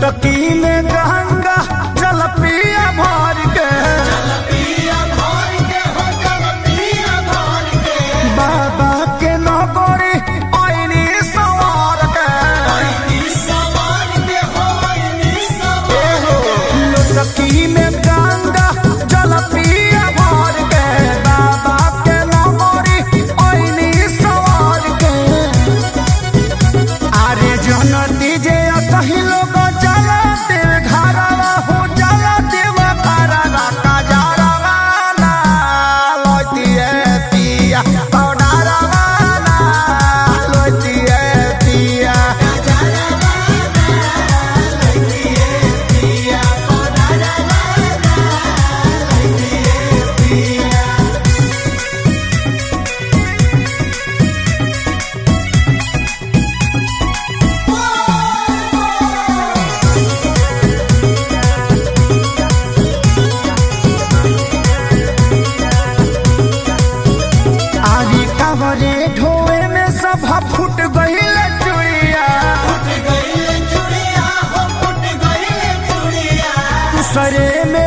लोटकी में गंगा जल पिया भर के बाबा के नगरी ऐनी सवार के लोटकी में गंगा जल पिया भर के बाबा के नगरी ऐनी सवार के अरे जन दीजे सही लोग जला देव घरवा हो जला देव घरवा का जरवा ना लोतिए पिया पौडरवा ना लोतिए पिया आरी कवरे ढोए में सब फुट गईल चुड़िया सरे में